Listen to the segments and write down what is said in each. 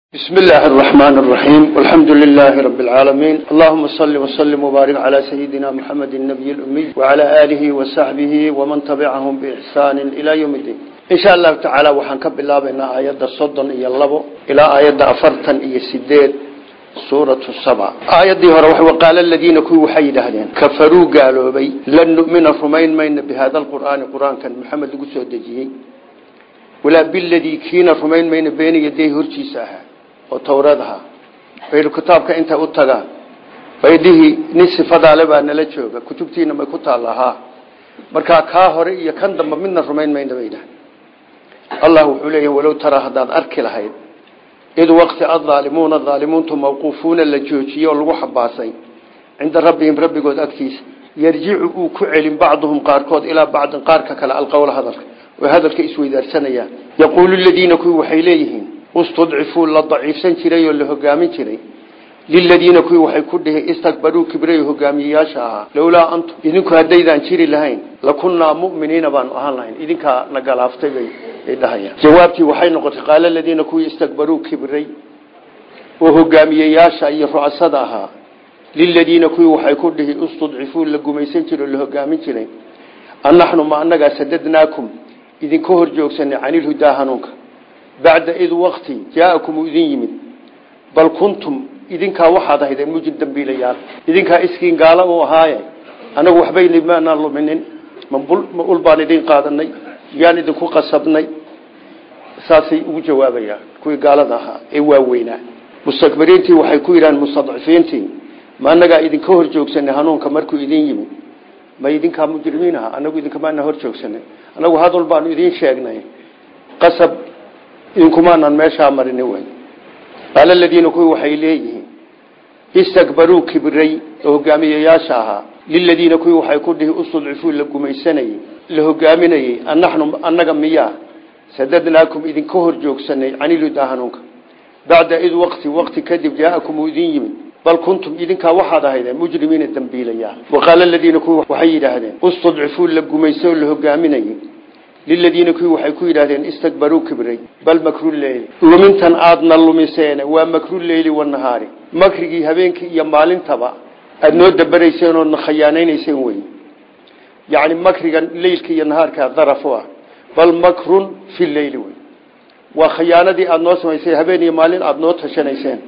بسم الله الرحمن الرحيم والحمد لله رب العالمين اللهم صل وسلم وبارك على سيدنا محمد النبي الأمي وعلى آله وصحبه ومن تبعهم بإحسان إلى يوم الدين إن شاء الله تعالى وحنكب الله بين آيات الصدن إيا اللبو إلى آيات أفرتا إيا السديد سورة السبع آيات دي هروح وقال الذين كوا وحي لهدين كفروا قالوا بي لن نؤمن رمين مين بهذا القرآن قرآن كان محمد قسو دجيه ولا بالذي كينا رمين مين بين يديه هرشي ساها oo towrad ahaa baynu kitaabka intay u tagaan baydhihii nin sifadaale baa nala jooga kutubtiina may ku taalla haa markaa kaa hore iyo kan damba midna rumayn mayna baydhaha allah wuxuu leeyahy walow taraa haddaad arki lahayd id waqti addaalimuuna daalimuuntu mawquufuuna la joojiyey oo lagu xabaasay cinda rabbihim rabbigood agtiisa yarjicu uu ku celin bacduhum qaarkood ilaa bacdin qaarka kale alqowla hadalka oo hadalka isweydaarsanayaan yaquulu ladiina kuwii waxay leeyihiin istudcifuu la daciifsan jiray oo la hogaamin jiray liladiina kuwii waxay ku dhihi istakbaruu kibray hogaamiyeyaasha ahaa lowlaa antum idinku haddaydaan jiri lahayn lakunnaa mu'miniina baanu ahaan lahayn idinkaa na galaaftay bay dhahayaan jawaabtii waxay noqotay qaala ladiina kuwii istakbaruu kibray oo hogaamiyeyaasha iyo ru'asada ahaa liladiina kuwii waxay ku dhihi istudcifuu la gumaysan jiray oo la hogaamin jiray annaxnu ma annagaa sadadnaakum idinka hor joogsanay canilhudaa hanuunka bacda id waqti jaa'akum uu idin yimid bal kuntum idinkaa waxaad ahaydeen mujin dambiilayaal idinkaa iskiin gaala u ahaaye anagu waxbayna maanaan luminin ma ul baan idin qaadanay yaan idinku qasabnay saasay ugu jawaabayaan kuwii gaalada ahaa ee waaweynaa mustakbiriintii waxay ku yidhahaan mustadcifiintii ma anagaa idinka hor joogsanay hanuunka markuu idin yimid ma idinkaa mujrimiin aha anagu idinkamaana hor joogsanay anagu hadal baanu idin sheegnay qasab idinkumaanan meeshaa marini wey qaala aladiina kuwii waxay leeyihiin istakbaruu kibray oo hogaamiyeyaasha ahaa liladiina kuwii waxay ku dhihi ustudcifuu la gumaysanayey la hogaaminayey annaxnu annaga miyaa sadadnaakum idinka hor joogsanay caniludaa hanuunka bacda id waqti waqti kadib jaa'akum uu idin yimid bal kuntum idinkaa waxaad ahaydeen mujrimiina dambiilayaal waqaala aladiina kuwii waxay yidhaahdeen ustudcifuu la gumaysa oo la hogaaminayey liladiina kuwii waxay ku yidhahdeen istakbaruu kibray bal makruleyli lumintan aadna lumiseene waa makruleyli wanahaari makrigii habeenkii iyo maalintaba aada noo dabarayseen oodna khayaanaynayseen wey yacni makriga leylka iyo nahaarkaa daraf u ah bal makrun fi leyli wey waa khayaanadii aada noo samaysay habeen iyo maalin aada noo tashanayseen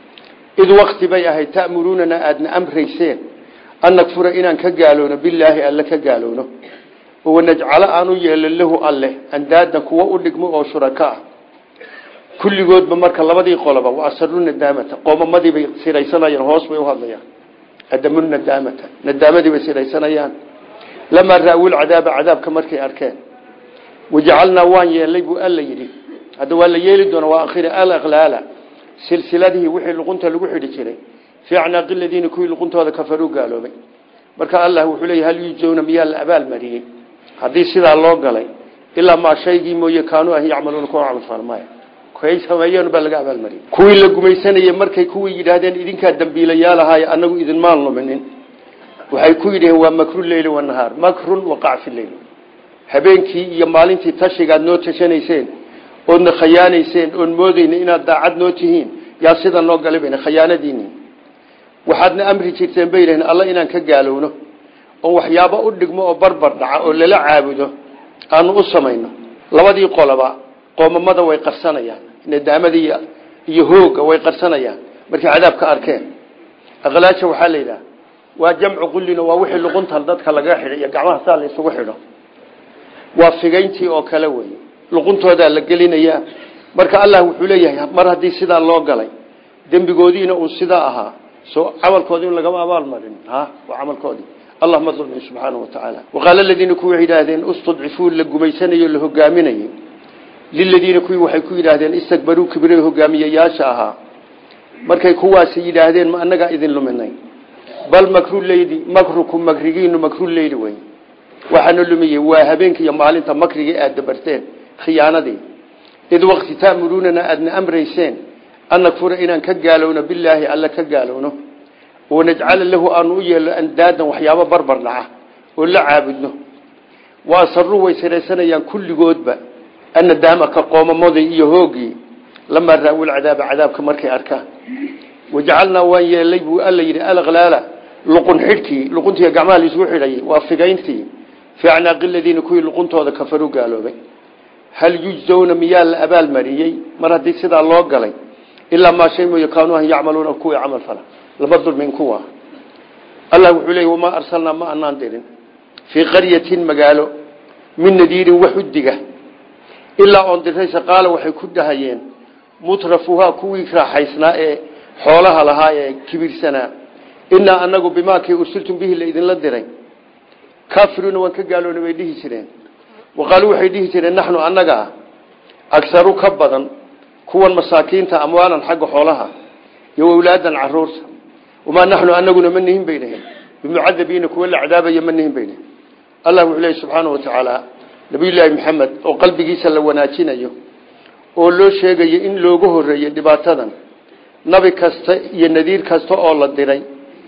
id wakti bay ahayd ta'muruunana aadna amrayseen an nakfura inaan ka gaaloono bilaahi alle ka gaaloono wanajcalo aan u yeelo lahu alleh andaadan kuwa u dhigmo oo shuraka ah kulligoodba marka labadii qoloba wa asaru nadaamata qoomamadii bay siraysanayaan hoos bay uhadlayaan adamu nadaamata nadaamadii bay siraysanayaan lamaa ra-ul cadaaba cadaabka markay arkeen wajacalnaa waan yeelay buu alla yidhi hadda waa la yeeli doona waa akhiri alaqlaala silsiladihii wixii luqunta lagu xidhi jiray fii acnaaqi ladiina kuwii luquntooda kafaruu gaaloobay marka allah wuxuu leeya hal yujowna miyaa la abaalmariyey haddii sidaa loo galay ilaa maa shaygii mooye kaanuu ah yacmaluuna kuwa camalfalmaya kay sameeyeen baa laga abaalmariyey kuwii la gumaysanayey markay kuwii yidhaahdeen idinkaa dambiilayaal ahaaye anagu idinmaan luminin waxay ku yidhaheen waa makru leyli wanahaar makrun waqac fi leyl habeenkii iyo maalintii tashigaad noo tashanayseen oodna khayaanayseen oon moodeyna inaad daacad noo tihiin yaa sida noo galay bayna khayaanadiini waxaadna amri jirteen bay yidhaheen alla inaan ka gaalowno oo waxyaabo u dhigmo oo barbar dhaca oo lala caabudo aanu u samayno labadii qoloba qoomamada way qarsanayaan nadaamadii iyo hooga way qarsanayaan markay cadaabka arkeen aqlaaja waxaa la yidhaha waa jamcu qullino waa wixii luquntan dadka laga xidho iyo gacmaha saa la isugu xidho waa figayntii oo kale wey luquntoodaa la gelinayaa marka allah wuxuu leeyahay mar haddii sidaa loo galay dembigoodiina uu sidaa ahaa so camalkoodi in lagama abaal marin ha waa camalkoodii allah ma dulmin subxaanahu watacaala waqaala aladiina kuwii waxay yidhaahdeen istudcifuu la gumaysanayo la hogaaminayey liladiina kuwii waxay ku yidhaahdeen istakbaruu kibray hogaamiyeyaasha ahaa markay kuwaasi yidhaahdeen ma annagaa idin luminay bal makruleyli makrukum makrigiinu makruleyli wey waxaana lumiyey waa habeenka iyo maalinta makrigii aada dabarteen khiyaanadii id waqti ta'muruunana aadna amrayseen an nakfura inaan ka gaalowno bilaahi alla ka gaalowno wanajcala lahu aanu u yeelo andaadan waxyaabo barbar dhaca oo la caabudno wa asaruu way siraysanayaan kulligoodba annadaama ka qoomamadii iyo hoogii lamaa raawu lcadaaba cadaabka markay arkaan wajacalnaa waan yeelay buu alla yidhi alklaala luqun xidhkii luquntii gacmaha laisugu xidhayay waa figayntii fii acnaaqi ladiina kuwii luquntooda kafaruu gaaloobay hal yujzawna miyaa la abaalmariyey mar haddii sidaa loo galay ilaa maa shay mooye kaanuu an yacmaluuna kuwii camal fala laba dulmin kuwa allah wuxuu leeyay wamaa arsalnaa ma anaan dirin fii qaryatin magaalo min nadiirin wax u diga ilaa oon diraysa qaala waxay ku dhahayeen mutrafuhaa kuwii raaxaysnaa ee xoolaha lahaa ee kibirsanaa inaa anagu bimaakii ursiltum bihi la idinla diray kaafiruuna waan ka gaaloona bay dhihi jireen waqaaluu waxay dhihi jireen naxnu annaga ah agsaru ka badan kuwan masaakiinta amwaalan xagga xoolaha iyo awlaadan caruurta wamaa naxnu anaguna ma nihin bay dhaheen bimucadabiina kuwa la cadaabaya ma nihin bay dhaheen allah wuxuu leeyahy subxaanau watacaala nabiyullaahi maxamed oo qalbigiisa la wanaajinayo oo loo sheegayo in looga horeeyey dhibaatadan nabi kasta iyo nadiir kasta oo la diray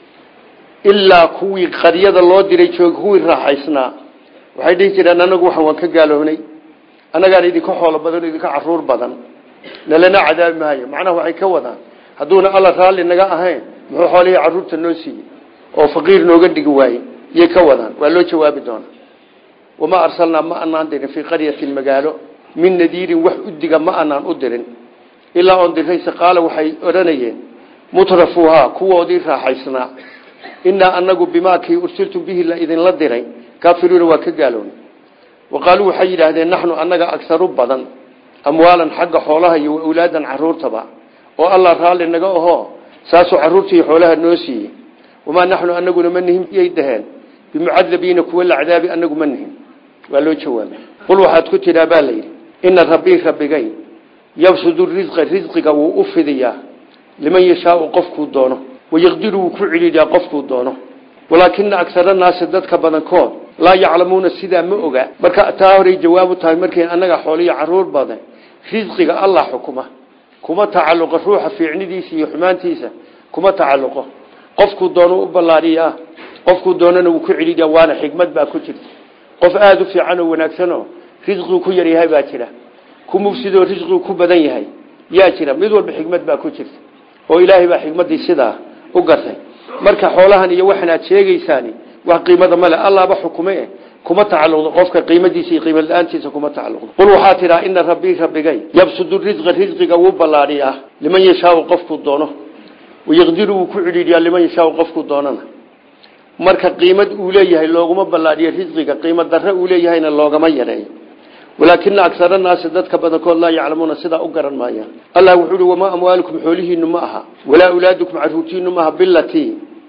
ilaa kuwii qaryada loo diray joog kuwii raaxaysnaa waxay dhihi jireen anagu waxan waan ka gaalownay annagaan idinka xoolo badan idinka caruur badan nalana cadaabi maayo macnaha waxay ka wadaan hadduuna alla raalli naga ahayn muxuu xoolihii caruurta noo siiyey oo faqiir nooga dhigi waaye yay ka wadaan waa loo jawaabi doonaa wamaa arsalnaa ma anaan dirin fii qaryatin magaalo min nadiirin wax u diga ma anaan u dirin ilaa oon dirayse qaala waxay odhanayeen mutrafuuhaa kuwoodii raaxaysnaa inaa anagu bimaakii ursiltum bihi la idinla diray kaafiruuna waa ka gaaloona wa qaaluu waxay yidhaahdeen naxnu annaga agsaru badan amwaalan xagga xoolaha iyo awlaadan caruurtaba oo allah raalli naga ahoo saasuu caruurtii xoolaha noo siiyey wamaa naxnu anaguna ma nihin yay dhaheen bimucadabiina kuwa la cadaabi anagu ma nihin waa loo jawaabay qul waxaad ku tidhaa baa layidhi ina rabbii rabbigay yabsudu risqa risqiga wuu u fidiyaa liman yashaau qofkuu doono wayaqdiru wuu ku celiyaa qofkuu doono walaakina agsara naasi dadka badankood laa yaclamuuna sidaa ma oga marka taa horay jawaabu tahay markay annaga xooliyo caruur badan risqiga allah xukuma kuma tacalluqo ruuxa fiicnidiisa iyo xumaantiisa kuma tacalluqo qofkuu doono u ballaariyaa qofkuu doonana wuu ku celiyaa waana xikmad baa ku jirta qof aada u fiican oo wanaagsanoo risqigu ku yaryahay baa jira ku mufsidoo risqigu ku badan yahay yaa jira mid walba xikmad baa ku jirta oo ilaahay baa xikmaddii sidaa u gartay marka xoolahan iyo waxan aad sheegaysaani wax qiimada male allaaba xukume kuma tacalluqdo qofka qiimadiisa iyo qiimad la-aantiisa kuma tacalluqdo qul waxaa tidhaa ina rabbii rabbigay yabsudu risqa risqiga wuu ballaadhiyaa liman yashaau qofkuu doono wayaqdiru wuu ku cidhiidhiyaa liman yashaau qofkuu doonana marka qiimad uu leeyahay looguma ballaadhiyo risqiga qiimad darre uu leeyahayna loogama yareeyo walaakina agsara naasi dadka badankood laa yaclamuuna sidaa u garan maayaan allah wuxuu uhi wamaa amwaalukum xoolihiinu ma aha walaa awlaadukum caruurtiinu maaha bilatii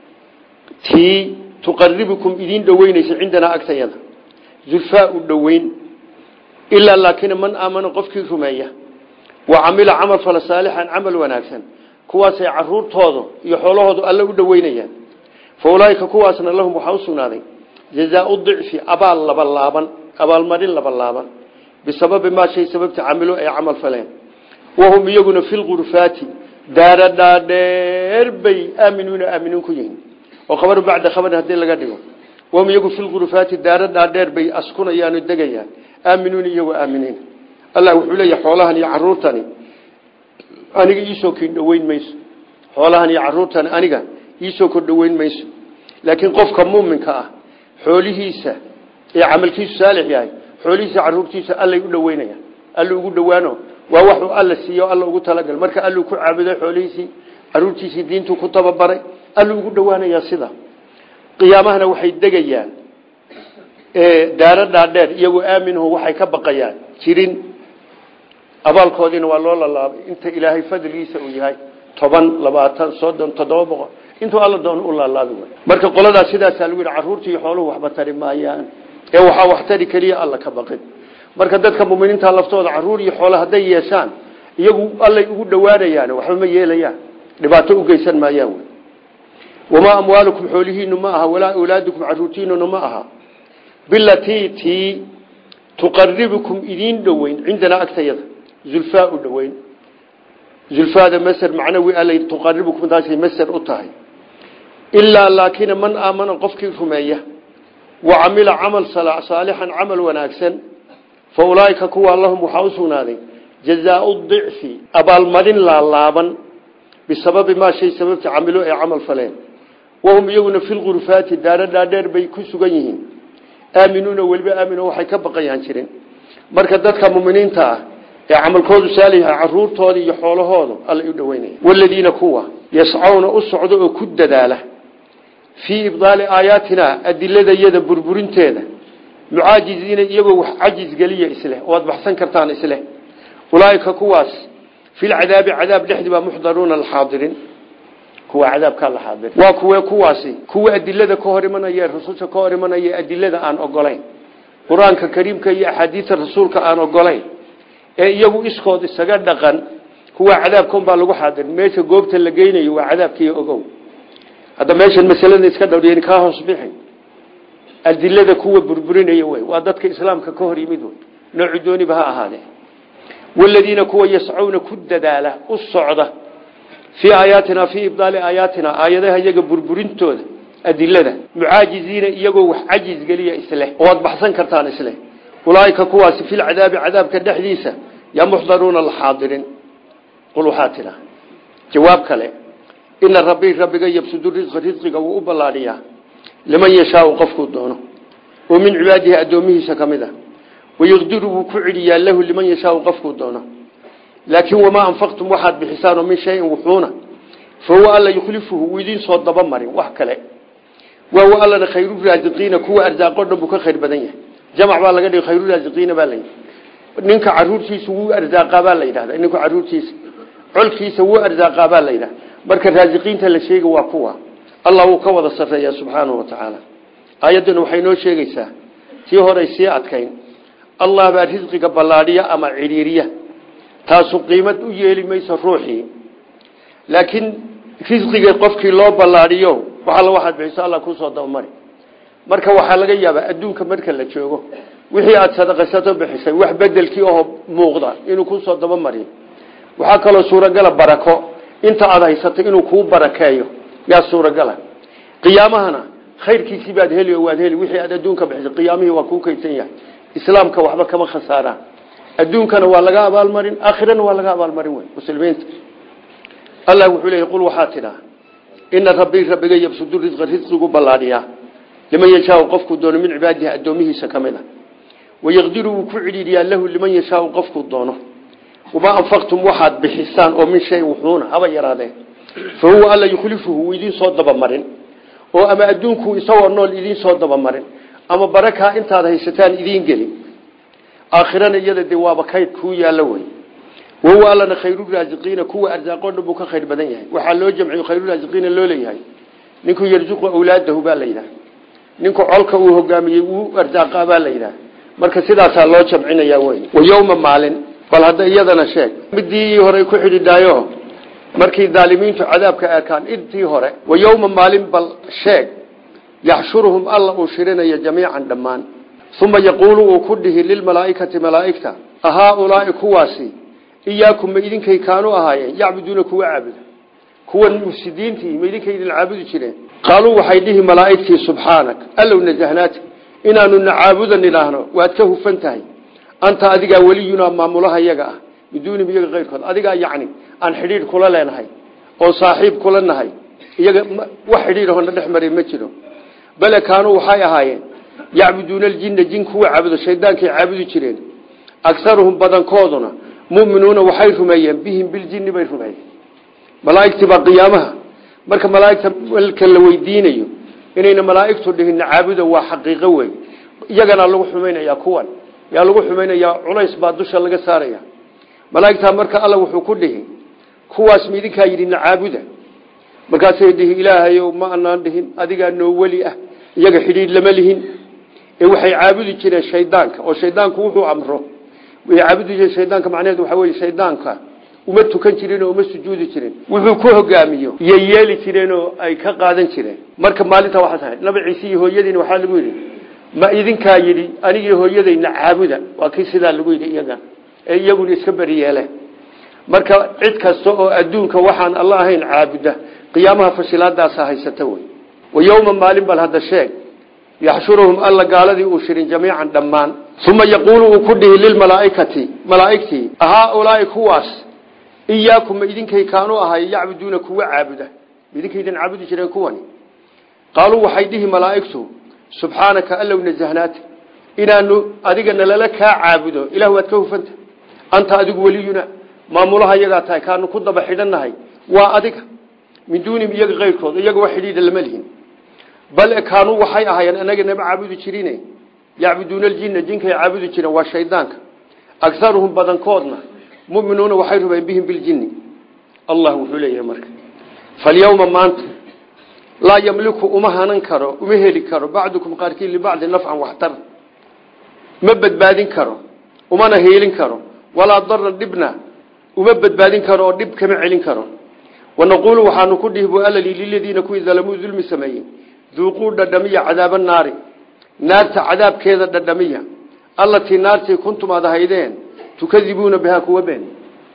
tii tuqaribukum idiin dhoweynaysa cindanaa agtayada zulfaa u dhoweyn ilaa laakiin man aamana qofkii rumeeya wa camila camal fala saalixan camal wanaagsan kuwaasay caruurtoodu iyo xoolahoodu alle u dhoweynayaan fa ulaaika kuwaasna lahum waxaa u sugnaaday jazaau dicfi abaal labalaaban abaalmarin labalaaban bisababi maa shay sababta camilo ay camal faleen wahum iyaguna fi lgurufaati daara dhaadheer bay aaminuuna aaminiin ku yihiin oo khabaru bacda khabarin haddii laga dhigo wahum iyagu fi lgurufaati daara dhaadheer bay askunayaan oo degayaan aaminuuna iyagoo aaminiin allah wuxuu leeyahay xoolahan iyo caruurtani aniga iisoo kin dhoweyn mayso xoolahan iyo caruurtani aniga iisoo kor dhoweyn mayso laakiin qofka muuminka ah xoolihiisa ee camalkiisu saalix yahay xoolihiisa caruurtiisa allay u dhoweynayaan alla ugu dhowaano waa waxuu alla siiyo alla ugu talagal marka alluu ku caabuday xoolihiisii caruurtiisii diintuu ku tababaray alluu ugu dhowaanayaa sida qiyaamahana waxay degayaan daaro dhaadheer iyagoo aaminhu waxay ka baqayaan jirin abaalkoodiina waa loo lalaabay inta ilaahay fadligiisa uu yahay toban labaatan soddon toddoba boqol intuu alla doono u laalaabi way marka qoladaas sidaasaa lagu yidhi carruurta iyo xooluhu waxba tari maayaan ee waxaa wax tari keliya alla ka baqin marka dadka muminiinta laftooda caruur iyo xoolo hadday yeeshaan iyagu allay ugu dhowaanayaan waxba ma yeelayaan dhibaato u geysan maayaan wy wamaa amwaalukum xoolihiinu ma aha walaa awlaadukum caruurtiinuna ma aha bilatii tii tuqaribukum idiin dhoweyn cindanaa agtayada zulfaa u dhoweyn zulfaada masr macnawi alla tuqaribukum taasay masr u tahay ilaa laakina man aamana qofkii rumeeya wa camila camal saalixan camal wanaagsan fa ulaaika kuwa lahum waxaa u sugnaaday jazaau dicfi abaalmarin laalaaban bisababi maa shay sababta camilo ay camal faleen wahum iyaguna fi lgurufaati daaro dhaadheer bay ku sugan yihiin aaminuuna weliba aamino waxay ka baqayaan jirin marka dadka muminiinta ah ee camalkoodu saaliha caruurtooda iyo xoolahooda alla u dhaweynaya waladiina kuwa yascawna u socda oo ku dadaala fii ibdaali aayaatina adiladayada burburinteeda mucaajiziina iyagoo wax cajis geliya isleh oo aad baxsan kartaan isleh ulaaika kuwaas filcadaabi cadaab dhexdii baa muxdaruuna laxaadirin kuwa cadaabkaa la xaadirin waa kuwe kuwaasi kuwa adilada ka hor imanaya rususha ka hor imanaya adilada aan ogolayn qur-aanka kariimka iyo axaadiista rasuulka aan ogolayn ee iyagu iskood isaga dhaqan kuwa cadaabka unbaa lagu xaadirin meesha goobta la geynayo waa cadaabkiiyo ogow hadda meeshan masalada iska dhowriyeen kaa hoos bixi adilada kuwa burburinaya wey waa dadka islaamka ka hor yimid wey noocu dooniba ha ahaadee waladiina kuwa yascuuna ku dadaala u socda fii aayaatina fii ibdaali aayaatina aayadaha iyaga burburintooda adilada mucaajiziina iyagoo wax cajiz geliya isleh oo aad baxsan kartaan isleh ulaaika kuwaasi filcadaabi cadaabka dhexdiisa yaa muxdaruuna laxaadirin qul waxaa tidha jawaab kale ina rabbii rabbiga yabsudu risqa risqiga wuu u ballaadhiyaa liman yashaau qofkuu doono oo min cibaadihi addoomihiisa ka mid a wayaqdiru wuu ku celiyaa lahu liman yashaau qofkuu doono laakiin wamaa anfaqtum waxaad bixisaanoo min shayin wuxuuna fa huwa alla yukhlifuhu wuu idiin soo dabamarin wax kale waawa allana khayru raasiqiina kuwa arsaaqo dhan buu ka khayr badan yahay jamac baa laga dhigay khayru raasiqiina baa layidhi ninka caruurtiisa wuu arsaaqaa baa la yidhahda ninka caruurtiisa colkiisa wuu arsaaqaa baa la yidhahda marka raasiqiinta la sheega waa kuwa allah wuu ka wada sarreeyaa subxaanahu wa tacaala aayadduna waxay noo sheegaysaa tii horay sii adkayn allah baa risqiga ballaadhiya ama cidhiiriya taasu qiimad u yeeli mayso ruuxii laakiin risqiga qofkii loo ballaadhiyo waxalla waxaad bixiso alla kusoo dabamari marka waxaa laga yaabaa adduunka marka la joogo wixii aada sadaqaysato bixisay wax bedelkii oo muuqda inuu kusoo dabamariyo waxaa kaloo suuragala barako inta aada haysatay inuu kuu barakeeyo yaa suuragala qiyaamahana khayrkiisii baad heli oo waad heli wixii aad adduunka bixisay qiyaamihii waa kuu kaydsan yahay islaamka waxba kama khasaaraan adduunkana waa laga abaalmarin aakhirana waa laga abaalmarin wey muslimiinta allah wuxuu leeyay qul waxaa tidhaa ina rabbii rabbiga yabsudu risqa risqigu ballaadhiyaa liman yashaau qofkuu doono min cibaadihi addoomihiisa ka mid a wayaqdiru wuu ku cidhiidhiyaa lahu liman yashaau qofkuu doono wamaa anfaqtum waxaad bixisaan oo min shayin wuxuuna haba yaraadee fa huwa alla yukhlifuhu wuu idiin soo dabamarin oo ama adduunkuu isagoo nool idiin soo dabamarin ama barakaa intaad haysataan idiin gelin aakhirana iyada dee waaba kayd kuu yaallo wey wahuwa allana khayruraasiqiina kuwa arsaaqoo dhan buu ka khayr badan yahay waxaa loo jamciyo khayruraasiqiina loo leeyahay ninkuu yarsuqu awlaadahu baa la yidhaha ninku colka uu hogaamiyey wuu arsaaqaa baa la yidhaha marka sidaasaa loo jamcinayaa wey wa yowma maalin bal hadda iyadana sheeg midii horey ku xidhidhaayo markii daalimiintu cadaabka arkaan intii hore wa yowma maalin bal sheeg yaxshuruhum alla uu shirinayo jamiican dhammaan uma yaquulu uu ku dhihi lilmalaaikati malaaigta ahaaulaai kuwaasi iyaakum ma idinkay kaanu ahaayeen yacbuduuna kuwa caabuda kuwan mufsidiintii ma idinkay idin caabudi jireen qaaluu waxay dhihi malaaigtii subxaanak allow nasahnaata inaanu na caabudan idhaahno waad ka hufan tahay anta adigaa weliyunaa maamulaha iyaga ah biduunihim iyaga keyrkood adigaa yacni aan xidhiidh kula leenahay oo saaxiib kula nahay iyaga wax xidhiidhahona dhex maray ma jiro bale kaanuu waxay ahaayeen yacbuduuna aljinna jin kuwa caabudo shaydaankay caabudi jireen agaruhum badankooduna muminuuna waxay rumeeyeen bihim biljinni bay rumeeyeen malaaigtii baa qiyaamaha marka malaaigta malka la weydiinayo inayna malaaigtu dhihinna caabuda waa xaqiiqo wey iyagana lagu xumaynaya kuwan yaa lagu xumaynayaa culays baa dusha laga saaraya malaaigtaa marka alla wuxuu ku dhihi kuwaas ma idinkaa yidhina caabuda markaasay dhihi ilaahayow ma anaan dhihin adigaa noo weli ah iyaga xidhiidh lama lihin ee waxay caabudi jireen shaydaanka oo shaydaanku wuxuu amro way caabudi jireen shaydaanka macnaheedu waxaa weye shaydaanka uma tukan jirin oo uma sujuudi jirin wuxuu ku hogaamiyo iyo yeeli jireen oo ay ka qaadan jireen marka maalinta waxaa tahay nabi ciise iyo hooyadiina waxaa lagu yidhi ma idinkaa yidhi anigii hooyadayna caabuda waa kii sidaa lagu yidhi iyaga ee iyaguna iska beri yeele marka cid kasta oo adduunka waxaan alla ahayn caabuda qiyaamaha fashilaadaasa haysata wey wa yowma maalin bal hadda sheeg yaxshuruhum alla gaaladii uu shirin jamiican dhammaan uma yaquulu uu ku dhihi lilmalaaikati malaaigtii haaulaai kuwaas iyaakum ma idinkay kaanu ahay yacbuduuna kuwa caabuda idinkaydan caabudi jireen kuwani qaaluu waxay dhihi malaaigtu subxaanaka allow nasahnaata inaanu adiga nalala kaa caabudo ilah waad ka hufanta anta adigu weliyuna maamulaha iyagaa tahay kaanu ku daba xidhannahay waa adiga min duunim iyaga keyrkooda iyaga wax xidhiidha lama lihin bal kaanuu waxay ahaayeen anaga nama caabudi jirine yacbuduuna aljinna jinkay caabudi jireen waa shaydaanka agaruhum badankoodna muminuuna waxay rumayen bihim biljinni allah wuxuu leeyahay marka falyawma maanta laa yamliku uma hanan karo uma heli karo bacdukum qaarkiin libacdi nafcan waxtar ma badbaadin karo umana heelin karo walaa daran dhibna uma badbaadin karo oo dhib kama celin karo wanaquulu waxaanu ku dhihi bu alali liladiina kuwii dalamuu dulmi sameeyey duuquu dhadhamiya cadaaba naari naarta cadaabkeeda dhadhamiya allatii naartii kuntum aad ahaydeen tukadibuuna bihaa kuwa been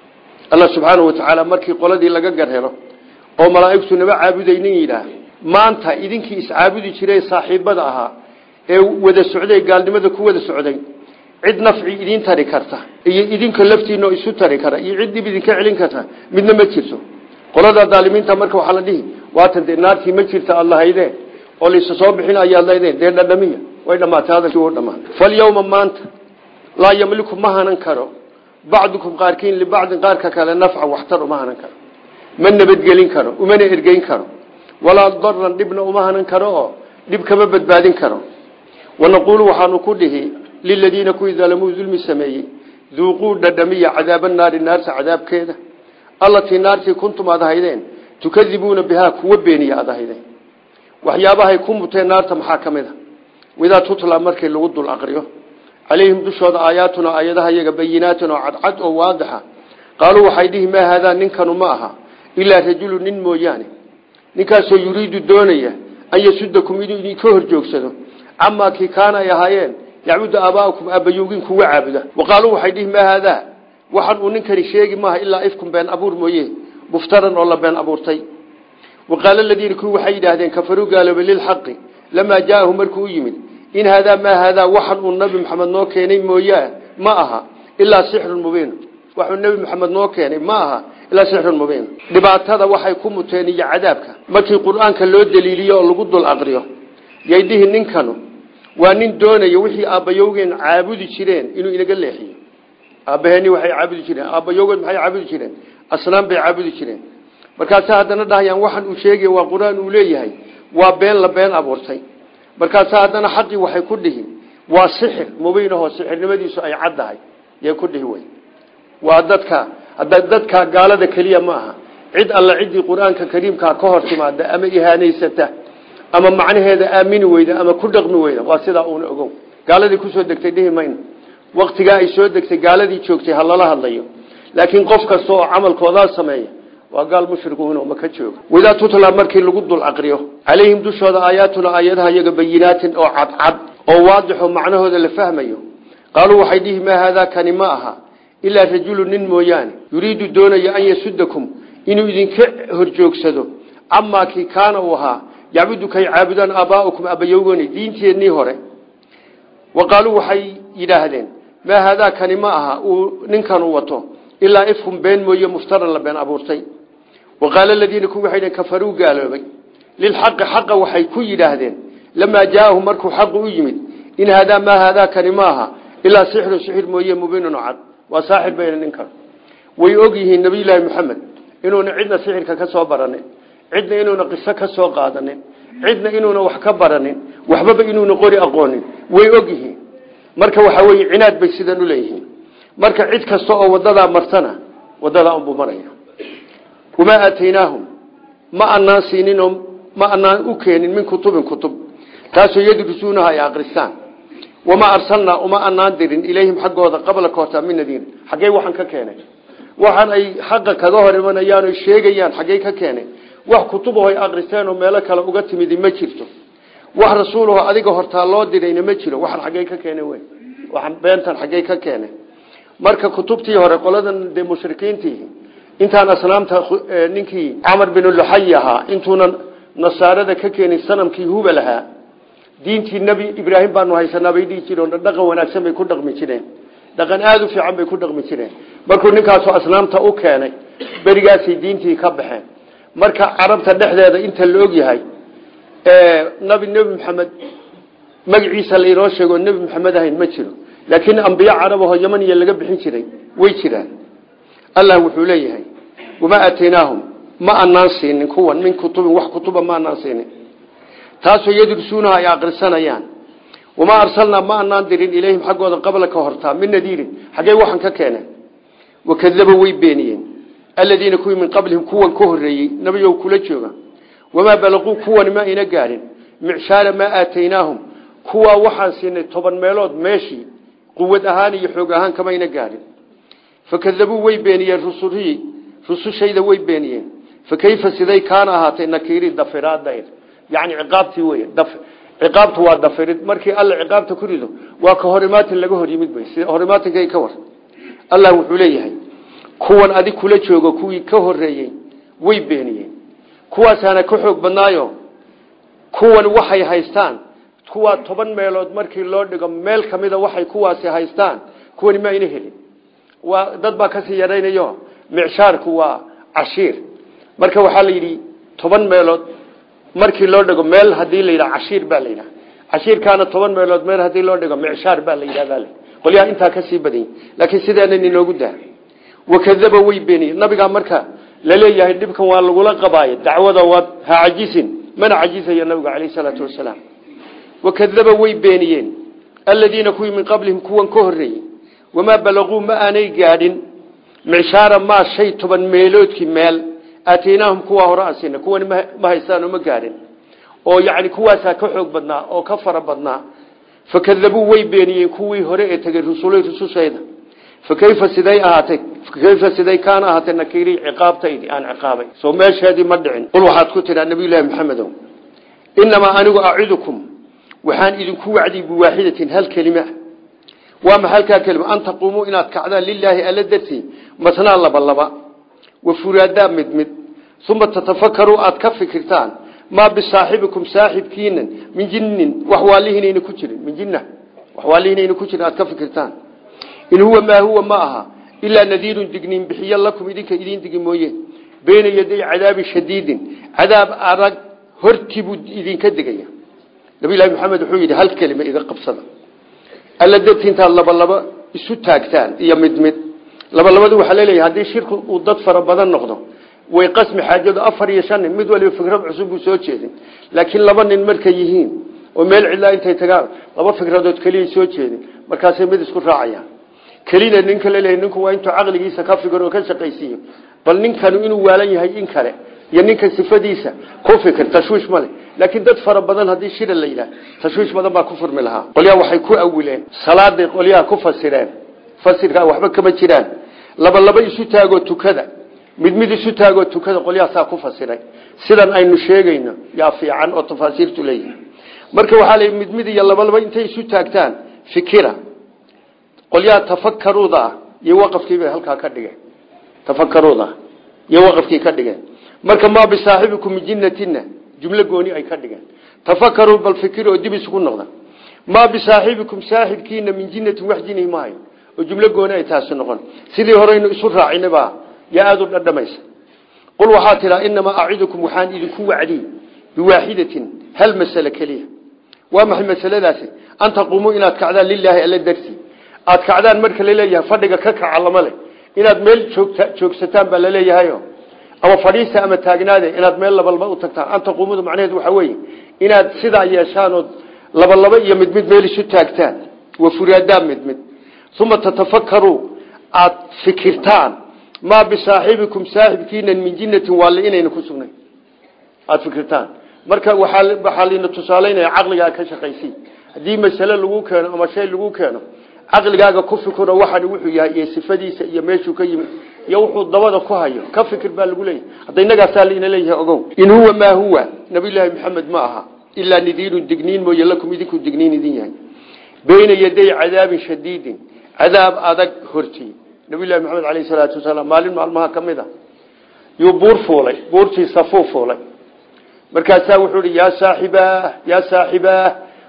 allah subxaanau watacaala markii qoladii laga garhelo oo malaa'igtu naba caabudaynin yidhaah maanta idinkii iscaabudi jiray saaxiibada ahaa ee wada socday gaalnimada ku wada socday cid nafci idiin tari karta iyo idinka laftiinao isu tari kara iyo cid dhib idinka celin karta midna ma jirto qolada daalimiinta marka waxaa la dhihi waatan dee naartii ma jirta aad lahaydeen oo laysa soo bixin ayaad lahaydeen dee dhadhamiya way dhamaatay hadalkii u dhamaan falyawma maanta laa yamliku ma hanan karo bacdukum qaarkiin libacdin qaarka kale nafcan waxtar uma hanan karo ma nabadgelin karo umana ergeyn karo walaa daran dhibna uma hanan karo oo dhib kama badbaadin karo wanaquulu waxaanu ku dhihi liladiina kuwii dalamuu dulmi sameeyey duuquu dhadhamiya cadaaba naari naarta cadaabkeeda allatii naartii kuntum aad ahaydeen tukadibuuna bihaa kuwa beeniya aad ahaydeen waxyaabahay ku muteen naarta maxaa ka mid a widaa tutla markii lagu dul aqriyo calayhim dushooda aayaatuna aayadaha iyaga bayinaatin oo cadcad oo waadixa qaaluu waxay dhihi maa haadaa ninkanu ma aha ilaa rajulu nin mooyaane ninkaasoo yuriidu doonaya an yasudakum inuu idinka hor joogsado camaa kii kaana ay ahaayeen yacbudu aabaa'akum aabbayowgin kuwa caabuda wa qaaluu waxay dhihi maa haadaa waxaan uu ninkani sheegi maaha ilaa ifkum been abuur mooye muftaran oo la been abuurtay waqaala aladiina kuwii waxay yidhaahdeen kafaruu gaaloobay lilxaqi lamaa jaahu markuu u yimid in haadaa maa haadaa waxan uu nabi maxamed noo keenay mooyaa ma aha ilaa sixrun mubiin waxuu nebi maxamed noo keenay ma aha ilaa sixrun mubiin dhibaatada waxay ku muteen iyo cadaabka markii qur-aanka loo daliiliyo oo lagu dul aqriyo yay dhihi ninkanu waa nin doonaya wixii aabbayowgeen caabudi jireen inuu inaga leexiyo aabbaheeni waxay caabudi jireen aabbayowgeed maxay caabudi jireen asnaan bay caabudi jireen markaasa haddana dhahayaan waxan uu sheegay waa qur-aan uu leeyahay waa been la been abuurtay markaasa haddana xaqii waxay ku dhihi waa sixir mubiinahoo sixirnimadiisu ay caddahay yay ku dhihi wey waa dadka hadda dadka gaalada keliya ma aha cid alla ciddii qur-aanka kariimkaa ka hor timaada ama ihaanaysata ama macnaheeda aamini weyda ama ku dhaqmi weyda waa sidaa uuna ogow gaaladii kusoo degtay dhihi mayno waktigaa ay soo degtay gaaladii joogtay ha lala hadlayo laakiin qof kasta oo camalkoodaa sameeya waa gaal mushrikuun ma ka jooga wadaa tutla markii lagu dul aqriyo calayhim dushooda aayaatuna aayadaha iyaga bayinaatin oo cadcad oo waadixo macnahooda la fahmayo qaaluu waxay dhihi maa haadaa kani ma aha ilaa rajulu nin mooyaane yuriidu doonaya an yasudakum inuu idinka horjoogsado camaa kii kaana uu ahaa yacbudu kay caabudaan aabaa'ukum abayowgani diinteennii hore wa qaaluu waxay yidhaahdeen maa haadaa kani ma aha uu ninkanu wato ilaa ifkum been mooye muftaran la been abuurtay wa qaala aladiina kuwi waxay dheen kafaruu gaaloobay lilxaqi xaqa waxay ku yidhaahdeen lamaa jaaahum markuu xaqu u yimid in haadaa maa haadaa kani ma aha ilaa sixru sixir mooye mubiinun cad waa saaxir bayna ninkan way og yihiin nabiyulaahi maxamed inuuna cidna sixirka ka soo baranin cidna inuuna qiso ka soo qaadanin cidna inuuna wax ka baranin waxbaba inuuna qori aqoonin way og yihiin marka waxaa weye cinaad bay sidan u leeyihiin marka cid kasta oo wadadaa martana wadadaa unbuu maraya wamaa aataynaahum ma anaan siininoo ma anaan u keenin min kutubin kutub taasoo yadrusuunaha ay akristaan wamaa arsalnaa uma anaan dirin ilayhim xaggooda qabla koota min nadiir xaggey waxaan ka keenay waxaan ay xaqa kaga hor imanayaan o sheegayaan xaggey ka keenay wax kutubaho ay akristeen oo meelo kale uga timidi ma jirto wax rasuulaho adiga hortaa loo dirayna ma jiro waxaan xaggey ka keenay wey waxaan beentan xaggey ka keenay marka kutubtii hore qoladan dee mushrikiintii intaan asnaamta ninkii camar bin luxay ahaa intuuna nasaarada ka keenin sanamkii hubal ahaa diintii nebi ibraahim baanu haysanaa bay dhihi jireen dhaqan wanaagsan bay ku dhaqmi jireen dhaqan aada u fiican bay ku dhaqmi jireen markuu ninkaasu asnaamta u keenay berigaasay diintii ka baxeen marka carabta dhexdeeda inta la og yahay nabi nebi maxamed magaciisa lainoo sheego nebi maxamed ahayn ma jiro laakiin ambiyo carabahoo yamaniya laga bixin jiray way jiraan allah wuxuu leeyahay wamaa aataynaahum ma anaan siinin kuwan min kutubin wax kutuba ma anaan siinin taasoo yadrusuunaha ay akrisanayaan wamaa arsalnaa ma anaan dirin ilayhim xaggooda qabla ka hortaa min nadiirin xaggey waxaan ka keeneen wakadaba way beeniyeen aladiina kuwii min qablihim kuwan ka horeeyey nabiyow kula jooga wamaa balaquu kuwani ma ayna gaadhin micshaara maa aataynaahum kuwaa waxaan siinay toban meelood meeshii quwad ahaan iyo xoog ahaan kamayna gaadhin fakadabuu way beeniyeen rusulihii rusushayda way beeniyeen fakayfa siday kaana ahaatay nakiiri dafiraadayr yani ciqaabtii wey ciqaabtu waa dafirid markii alla ciqaabta ku rido waa ka horimaatin laga hor yimid bay sida horimaatinka ka war allah wuxuu leeyahay kuwan adig kula joogo kuwii ka horeeyey way beeniyeen kuwaasaana ka xoog badnaayo kuwan waxay haystaan kuwaa toban meelood markii loo dhigo meel kamida waxay kuwaasi haystaan kuwani ma ayna helin waa dad baa kasii yaraynayo micshaarku waa cashiir marka waxaa la yidhi toban meelood markii loo dhigo meel hadii la yidhaha cashiir baa la yidhaha cashiirkaana toban meelood meel hadii loo dhigo micshaar baa la yidhahda qolyaha intaa kasii badany laakiin sideenan inoogu daa wakadaba way beeniyeen nabigaa marka laleeyahay dhibkan waa lagula qabaayo dacwada waa ha cajisin mana cajisayo nabigu caleyh salaatu wasalaam wakadaba way beeniyeen aladiina kuwii min qablihim kuwan ka horeeyey wamaa balaquu ma aanay gaadhin micshaara maa shay toban meeloodkii meel aataynaahum kuwaa hore asina kuwani ma haystaan oo ma gaadhin oo yani kuwaasaa ka xoog badnaa oo ka fara badnaa fakadabuu way beeniyeen kuwii hore ee tegey rusulay rusushayda fakayfa siday ahaatay fakayfa siday kaana ahaatay nakiirii ciqaabtaydi aan ciqaabay soo meesheedii ma dhicin qul waxaad ku tidhaa nabiyullaahi maxamedow inamaa anigu acidukum waxaan idinku wacdiy biwaaxidatin hal kelima waa ma halkaa kelima an taquumuu inaad kacdaan lilaahi alla dartii matnaa laba laba wa furaadaa mid mid uma tatafakaru aad ka fikirtaan maa bisaaxibikum saaxibkiinan min jinin waxwaalihinayna ku jirin min jinna waxwaalihinayna ku jirin aad ka fikirtaan in huwa maa huwa ma aha ilaa nadiirun digniin bixiyo lakum idinka idiin digi mooye beyna yaday cadaabi shadiidin cadaab adag hortii buu idinka digaya nabilahi maxamed wuxuu yidhi hal kelima iga qabsada alla darti intaad labalaba isu taagtaan iyo mid mid labalabadu waxaa laleeyahay haddii shirku uu dad fara badan noqdo way qasmi xaajadu afar iyo shan nin mid waliba fikrad cusub buu soo jeedin laakiin laba nin markay yihiin oo meel cidlaa intay tagaan laba fikradood keliyay soo jeedin markaasay mid isku raacayaan kelina ninka laleeyahay ninku waa intuu caqligiisa ka fikir oo ka shaqaysiiyo bal ninkanu inuu waalan yahay in kale iyo ninka sifadiisa ku fikir tashwiish male laakiin dad fara badan haddii shira la yidhaah tashwiish badan baa ku furmi lahaa qolyaha waxay ku awileen salaaday qolyaha ku fasireen fasirkaa waxba kama jiraan laba laba isu taagoo tukada mid mid isu taagoo tukada qolyahaasaa ku fasiray sidan aynu sheegayno yaa fiican oo tafaasiirtu leeyihi marka waxaa la mid mid iyo laba laba intay isu taagtaan fikira qolyaha tafakaruuda ah iyo waqafkiibay halkaa ka dhigeen tafakaruuda ah iyo waqafkii ka dhigeen marka maa bisaaxibikum min jinnatina jumlo gooni ay ka dhigeen tafakaruu bal fikir oo dib isugu noqda maa bisaaxibikum saaxibkiina min jinnatin wax jinihi maayo oo jumlo gooni ay taasi noqon sidii horeynu isu raacinaba yaa aada u dhadhamaysa qul waxaa tidhaa inamaa acidukum waxaan idinku wacdiy biwaaxidatin hal masale keliya waa maxay masaladaasi an taquumuu inaad kacdaan lilaahi alla dartii aad kacdaan marka laleeyahay fadhiga ka kaca lama leh inaad meel joogta joogsataan baa laleeyahayo ama fadhiista ama taagnaade inaad meel labalaba u tagtaan an taquumudu macnaheedu waxaa weeye inaad sidaa yeeshaan ood labalaba iyo mid mid meel isu taagtaan wa furaadaa mid mid uma tatafakaru aad fikirtaan maa bisaaxibikum saaxibkiina min jinnatin waale inayna ku sugnayn aada fikirtaan marka waaa waxaa layna tusaalaynaya caqligaaga ka shaqaysi haddii masale lagu keeno ama shay lagu keeno caqligaaga ku fikiro waxaan wuxuu yahay iyo sifadiisa iyo meeshuu ka yimid iyo wuxuu dabada ku hayo ka fikir baa lagu leeyahay hadda innagaasaa laina leeyahay ogow in huwa maa huwa nabiyullaahi maxamed ma aha ilaa nadiirun digniin mooye lakum idinku digniin idin yahay bayna yaday cadaabin shadiidin cadaab adag hortii nabiyullahi maxamed caleyhi salaatu wasalaam maalin maalmaha ka mid a yuu buur fuulay buurtii safuu fuulay markaasaa wuxuu ihi yaa saaxibaah yaa saaxibaah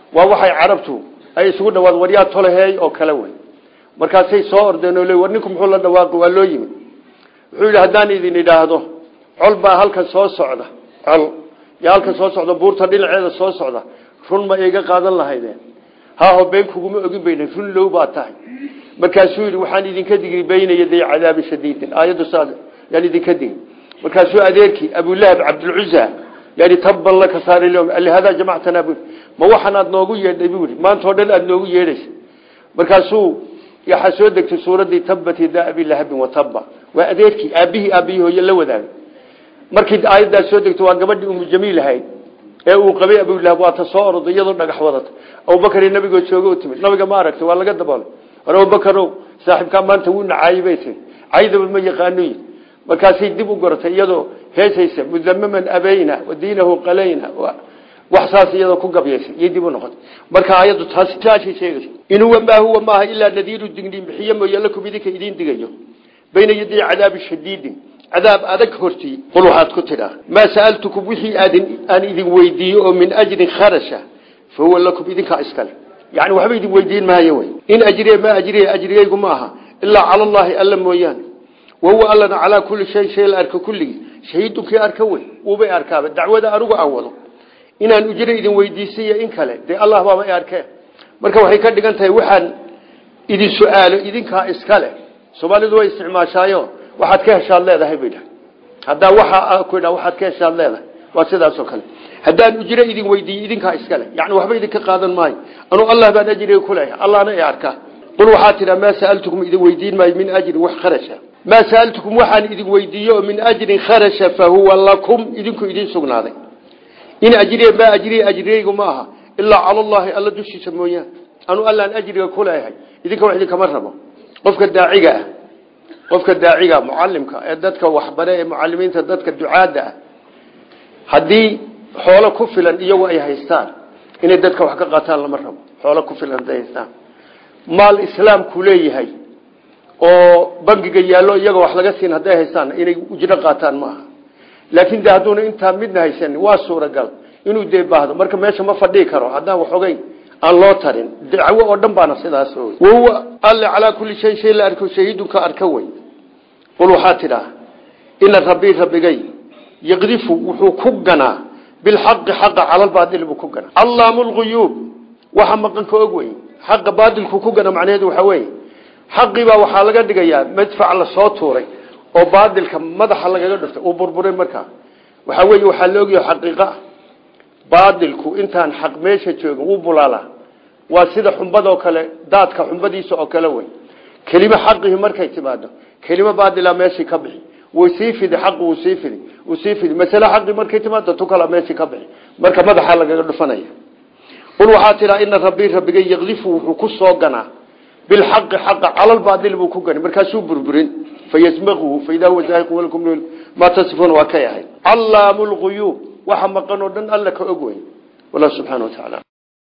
waa waxay carabtu ay isugu dhawaad waryaa tolaheey oo kale wey markaasay soo ordeen oo le war ninku muxuu la dhawaaqi waa loo yimid wuxuu yidhi haddaan idin idhaahdo col baa halkan soo socda col yaa halkan soo socda buurta dhinaceeda soo socda run ma iga qaadan lahaydeen haaho been kuguma ogin bayna run low baa tahay markaasuu yidhi waxaan idinka digri bayna yaday cadaabi shadiidin aayaddu saas yaan idinka digi markaasuu adeerkii abulahab cabdulcuza yani tabban laka saari alihadaa jamactana bu ma waxaan aad noogu yeedhay buu yidhi maantao dhan aada noogu yeedhaysa markaasuu waxaa soo degtay suuraddii tabbat yadaa abilahabin watabba waa adeerkii aabbihii aabbihii hooye la wadaagay markii aayaddaas soo degto waa gabadhii umu jamiil ahayd ee uu qabay abulahab waata soo orday iyadoo dhagax wadata abubakar nabigoo jooga u timid nabiga ma aragtay waa laga daboolay war abubakarow saaxiibkaa maanta wuu nacaayey bay tii caydaba ma yaqaano markaasay dib u goratay iyadoo heesaysa mudamaman abayna wa diinahu qalayna wax saas iyadoo ku gabyaysa iyo dib u noqotay marka aayaddu taas taashay sheegaysa in huwa maa huwa maaha ilaa nadiiru digniin bixiye mooye lakum idinka idiin digayo bayna yaday cadaabi shadiidin cadaab adag hortii qul waxaad ku tidhaa maa sa'altukum wixii aadin aan idin weydiiyo oo min ajrin kharasha fa huwa lakum idinkaa iskale yani waxba idin weydiin maayo wey in ajriya maa ajriya ajrigaygu ma aha ilaa cala allahi alla mooyaane wahuwa allana calaa kulli shay shay la arka kulligii shahiidunkii arka wey uubay arkaaba dacwada anigu aan wado inaan ujro idin weydiisaiyo in kale dee allah baaba i arkeen marka waxay ka dhigan tahay waxaan idin su-aalo idinkaa iskale soomaalidu way isticmaashaayo waxaad ka heshaad leedahay bay dhahay haddaa waxa ku dha waxaad ka heshaad leedahay waa sidaasoo kale haddaan ujro idin weydiiyo idinkaa iskale yani waxba idinka qaadan maayo anuu allah baan ajriga kuleeyahay allahna i arkaa qul waxaa tidhaa maa sa'altukum idin weydiin maayo min ajrin wax kharasha maa sa'altukum waxaan idin weydiiyo oo min ajrin kharasha fa huwa lakum idinku idin sugnaaday in ajriya maa ajriya ajriyaygu ma aha ilaa cala allahi alla dushiisa mooyaan anuu allaan ajriga kuleeyahay idinka wax idinkama rabo qofka daaciga ah qofka daaciga mucalimka ee dadka waxbare ee mucalimiinta dadka ducaadda ah haddii xoolo ku filan iyagu ay haystaan inay dadka wax ka qaataan lama rabo xoolo ku filan haday haystaan maal islaamku leeyahay oo bangiga yaallo iyaga wax laga siin hadday haystaan inay ujro qaataan ma aha laakin de hadduuna intaa midna haysan waa suuragal inuu dee baahdo marka meesha ma fadhii karo haddaan waxogeyn aan loo tarin dacwo oo dhan baana sidaas wahuwa alle calaa kulli shay shay la arko shahiidunka arka wey qul waxaa tidhaa ina rabbii rabbigay yaqdifu wuxuu ku ganaa bilxaqi xaqa calalbaadil buu ku ganaa allaamu lguyuub waxa maqanka og wey xaqa baadilku ku gana macnaheedu waxaa weeye xaqiibaa waxaa laga dhigayaa madfac la soo tuuray oo baadilka madaxa lagaga dhuftay uu burburay markaa waxaa weeye waxaa la ogyahay xaqiiqa baadilku intaan xaq meesha joogin wuu bulaalaa waa sida xumbadoo kale daadka xumbadiisa oo kale wey kelimo xaqihi markay timaado kelimo baadila meeshii ka bixi way sii fidi xaqi wuu sii fidi wuu sii fidi masale xaqi markay timaado tu kala meeshii ka bixi marka madaxa lagaga dhufanaya qul waxaa tidhaa ina rabbii rabbigay yakdifu wuxuu ku soo ganaa bilxaqi xaqa calalbaadil buu ku gani markaasuu burburin fayasmaquhu faidaa huwa zaahiqu walakum maa tasifuuna waa kay ahayd callaamu lguyuub waxa maqan oo dhan alla ka og wey wallah subxana wa tacaala